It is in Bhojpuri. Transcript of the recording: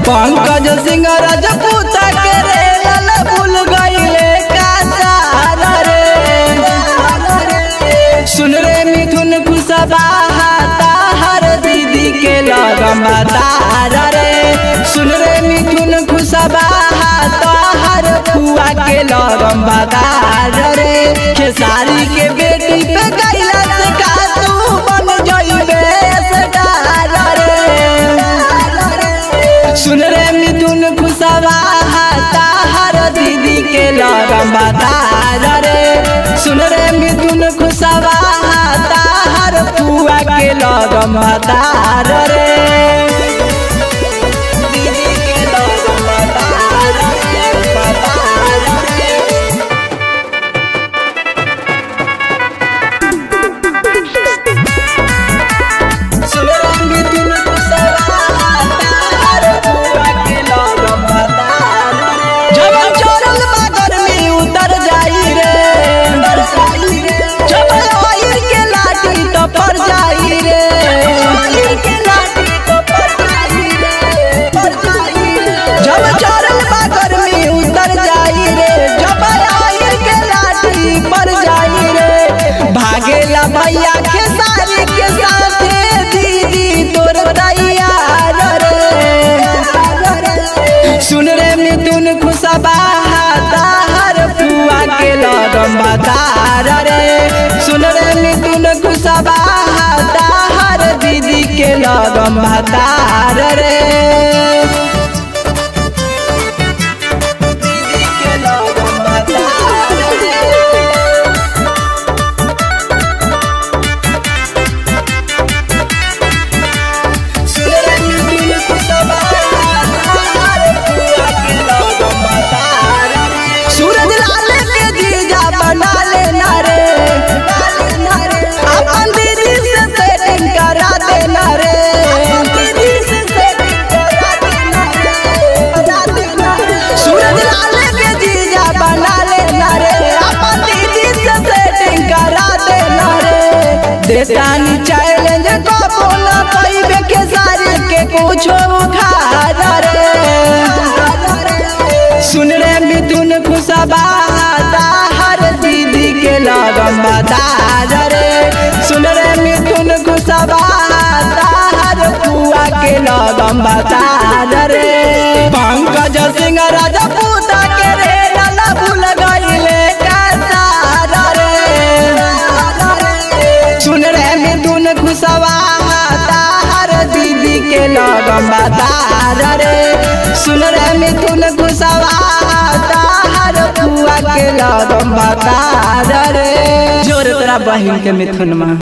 पंकज सिंह राजपूत के रे लाल भूल गईले का सारा रे सुन रे मिथुन खुशबा ताहर दीदी के लगम तारा रे सुन रे मिथुन खुशबा ताहर फुआ के लगम तारा रे खेसारी के बेटी पे गईला से का तू बन जइबे स्टार रे सुन रे मिथुन खुशबा ताहर दीदी के लगम तार रे सुन रे मिथुन खुशबा ताहर फुआ के लगम तार रे दीदी के लगम तार रे, तार रे। सुन रे मिथुन खुशबा ताहर फुआ के लगम तार रे। जब चोरल बागर में उतर जाई रे जब आयर के लाठी तो पर जाई रे आयर के लाठी तो पर जाई रे पर जाई रे जब चोरल बागर में उतर जाई रे जब आयर के लाठी पर जाई रे भागेला भैया के सारी के साथे दीदी तोर तैयार रे सुन रे मिथुन खुशबा ताहर फुआ के लगम बतार रे सुन रे मिथुन खुशबा ताहर दीदी के लगम बतार रे दीदी के लगम बतार रे सुन रे मिथुन खुशबा ताहर फुआ के लगम बतार रे सूरज लाल के जीजा बना लेना रे अपन दीदी से सेटिंग करा देना रे सूरज लाल के जीजा बना लेना रे अपन दीदी से सेटिंग करा देना रे देतानी चैलेंज को बोला कईबे के सारी के कुछो उखाड़ रे सुन रे मिथुन खुशबा ताहर दीदी के लगम बतार रे सुन रे मिथुन खुशबा ताहर फुआ के लगम बतार रे पंकज सिंह राजपूत के रे लाला भूल गईले का सारा रे सुन रे मिथुन खुशबा ताहर दीदी के लगम बतार रे सुन रे मिथुन खुशबा ताहर फुआ के लगम बतार रे जोर तोरा बहिन के मिथुन में